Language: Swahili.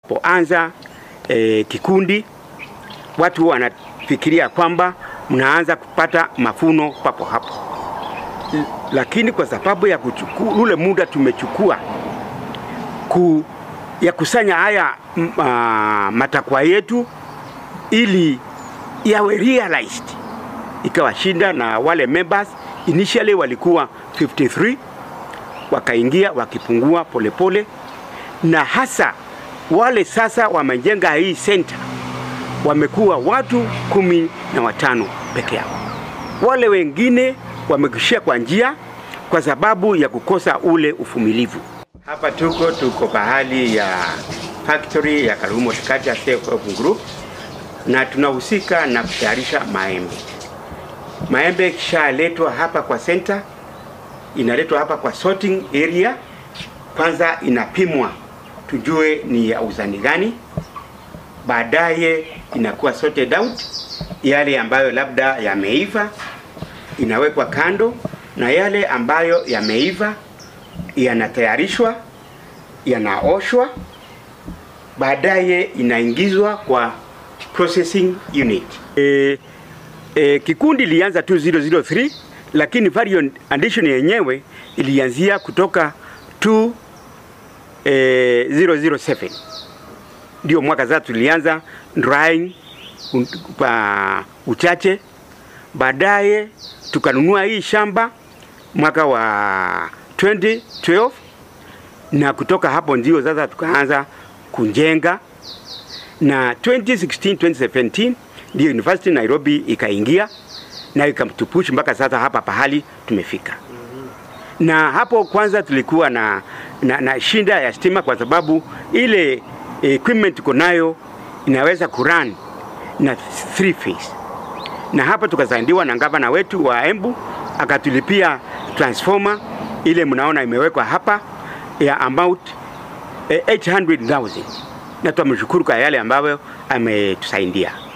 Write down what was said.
Poanza e, kikundi watu wanafikiria kwamba mnaanza kupata mafuno papo hapo, L- lakini kwa sababu ya kuchukua ule muda tumechukua ku, ya kusanya haya m- ah, matakwa yetu ili yawe realized, ikawa shinda na wale members initially walikuwa 53 wakaingia wakipungua polepole pole, na hasa wale sasa wamejenga hii center wamekuwa watu kumi na watano peke yao. Wale wengine wamekushia kwa njia kwa sababu ya kukosa ule uvumilivu. Hapa tuko tuko pahali ya factory ya Karumo Tikati Self Help Group na tunahusika na kutayarisha maembe. Maembe ikishaletwa hapa kwa center, inaletwa hapa kwa sorting area, kwanza inapimwa tujue ni ya uzani gani, baadaye inakuwa sorted out, yale ambayo labda yameiva inawekwa kando na yale ambayo yameiva yanatayarishwa, yanaoshwa, baadaye inaingizwa kwa processing unit. E, e, kikundi ilianza 2003 lakini variant addition yenyewe ilianzia kutoka 2 e, 007 ndio mwaka sasa tulianza drying un- kwa uchache, baadaye tukanunua hii shamba mwaka wa 2012 na kutoka hapo ndio sasa tukaanza kujenga na 2016 2017 ndio University Nairobi ikaingia na ikamtupush mpaka sasa hapa pahali tumefika. Na hapo kwanza tulikuwa na, na, na shinda ya stima kwa sababu ile equipment tuko nayo inaweza kurun na three phase, na hapa tukasaidiwa na gavana wetu wa Embu akatulipia transformer ile mnaona imewekwa hapa ya amount eh, 800,000 na tunamshukuru kwa yale ambayo ametusaidia.